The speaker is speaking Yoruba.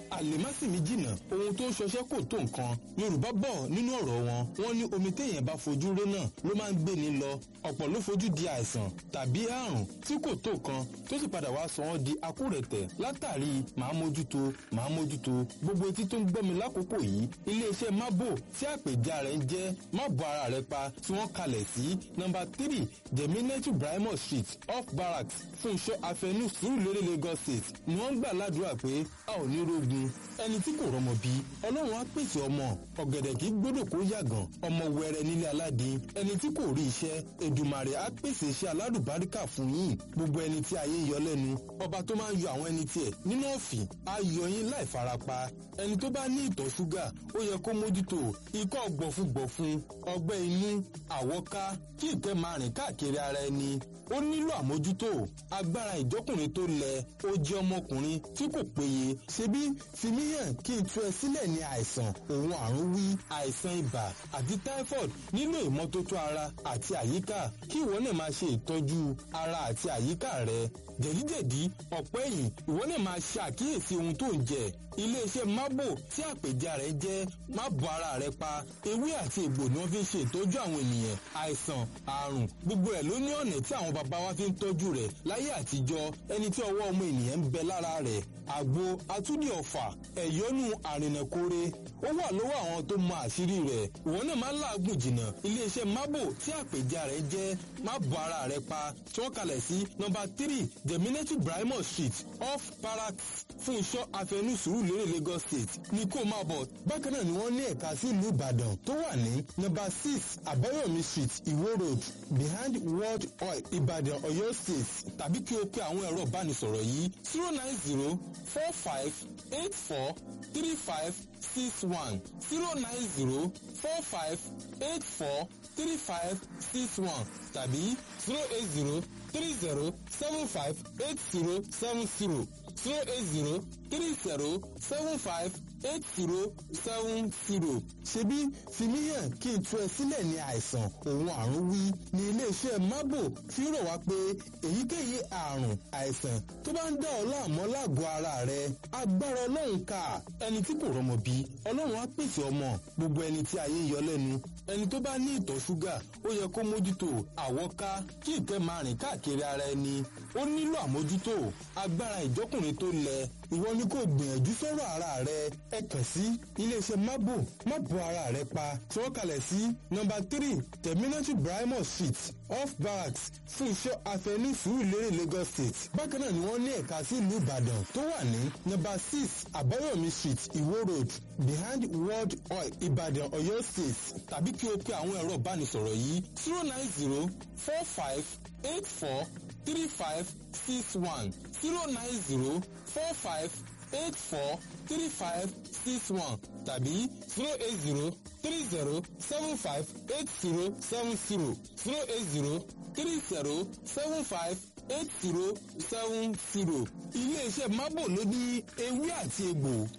àlèmásìmí jìnnà ohun tó ń ṣọṣẹ́ kò tó nǹkan yorùbá bọ̀ nínú ọ̀rọ̀ wọn wọ́n ní omi téèyàn bá fojú ré náà ló máa ń gbé ni lọ ọ̀pọ̀ ló fojú di àìsàn tàbí àrùn tí kò tó kan tó sì padà wá sọ wọ́n di akúrẹ̀tẹ̀ látàrí màá mójútó màá mójútó gbogbo etí tó ń gbọ́ mi lákòókò yìí iléeṣẹ́ mábò tí àpèjá rẹ̀ ń jẹ́ má bọ ara rẹ̀ pa tí wọ́n kalẹ̀ sí nọ́mbà three jẹ̀mínẹ́tù brahimo street off barracks fúnṣọ́ afẹnú sùúrùlérè lagos state ni wọ́n ń gbà ládùúrà pé a ò ní rogun ẹni tí kò rọmọ bí ọlọ́run á pèsè ọmọ ọ̀gẹ̀dẹ̀ kì í gbọ́dọ̀ kó yàgàn ọmọ wẹrẹ nílé aládìí ẹni tí kò rí iṣẹ́ èdùmàrè á pèsè iṣẹ́ aládùbáríkà fún yín gbogbo ẹni tí ayé ń yọ lẹ́nu ọba tó máa ń yọ àwọn ẹni tiẹ̀ nínú ọ̀fìn á yọ yín láì farapa ẹni tó bá ní ìtọ̀ ṣúgà ó yẹ kó mójútó ikọ́ gbọ̀fúngbọ̀fún ọgbẹ́ inú àwọ́ká kí ìtẹ́ máa rìn káàkiri ara ẹni ó nílò àmójútó agbára ìjọkùnrin tó lẹ ó jẹ́ ọmọkùnrin tí kò péye ṣebí fìmíyàn kí n tú ẹ sílẹ̀ ní àìsàn òun àrùn wí àìsàn ibà àti typhoid nílò ìmọ́tótó ara àti àyíká kí ìwọ náà máa ṣe ìtọ́jú ara àti àyíká rẹ jẹ̀díjẹ̀dí ọ̀pẹ́ ẹ̀yìn ìwọ náà máa ṣe àkíyèsí ohun tó ń jẹ iléeṣẹ́ mábò tí àpèjà rẹ̀ jẹ́ má bọ ara rẹ pa ewé àti egbò ni wọ́n fi ń ṣe ìtọ́jú àwọn ènìyàn àìsàn àrùn gbogbo ẹ̀ ló ní ọ̀nà tí àwọn bàbá wa fi ń tọ́jú rẹ̀ láyé àtijọ́ ẹni tí ọwọ́ ọmọ ènìyàn ń bẹ lára rẹ̀ àgbo atúndì ọ̀fà ẹ̀yọ́nú àrìnàkóre ó wà lọ́wọ́ àwọn tó mọ àṣírí rẹ̀ ìwọ náà máa láàgùn jìnnà iléeṣẹ́ mábò tí àpèjà rẹ̀ jẹ́ má bọ ara rẹ pa tí wọ́n kalẹ̀ sí nọ́mbà three jẹ̀mínẹ́tì brahimo street off barracks fún iṣọ́ afẹnú sùúrùlérè lagos state ní kó máa bọ̀ bákan náà ni wọ́n ní ẹ̀ka sí ìlú ìbàdàn tó wà ní nọ́mbà six àbáyọ̀mí street ìwó road behind world oil ìbàdàn ọ̀yọ́ state tàbí kí o pe àwọn ẹ̀rọ ìbánisọ̀rọ̀ yìí zero nine zero four five eight four three five six one zero nine zero four five eight four three five six one tàbí zero eight zero three zero seven five eight zero seven zero zero eight zero three zero seven five eight zero seven zero. ṣebí fìmíyàn kí n tú ẹ sílẹ̀ ní àìsàn òun àrùn wí ní iléeṣẹ́ mábò fi rọ̀ wá pé èyíkéyìí àrùn àìsàn tó bá ń dá ọ láàmú lágọ̀ọ́ ara rẹ agbára ọlọ́run ká ẹni tí kò rọmọ bí ọlọ́run á pèsè ọmọ gbogbo ẹni tí ayé ń yọ lẹ́nu ẹni tó bá ní ìtọ̀ ṣúgà ó yẹ kó mójútó àwọ́ká kí ìtẹ́ máa rìn káàkiri ara ẹni ó nílò àmójútó agbára ìjọkùnrin tó lẹ ìwọ ni kò gbìyànjú sọ̀rọ̀ ara rẹ ẹ kàn sí iléeṣẹ́ mábò má bọ ara rẹ pa tí wọ́n kalẹ̀ sí nọ́mbà three terminatu brahimo street off barracks fún iṣẹ́ afẹnú sùúrùlérè lagos state bákan náà ni wọ́n ní ẹ̀ka sí ìlú ìbàdàn tó wà ní nọ́mbà six àbáyọ̀mí street ìwó road behind world oil ìbàdàn ọ̀yọ́ state tàbí kí o pe àwọn ẹ̀rọ ìbánisọ̀rọ̀ yìí zero nine zero four five eight four three five six one zero nine zero four five eight four three five six one tàbí zero eight zero three zero seven five eight zero seven zero zero eight zero three zero seven five eight zero seven zero. iléeṣẹ́ mábò ló ní ewé àti egbò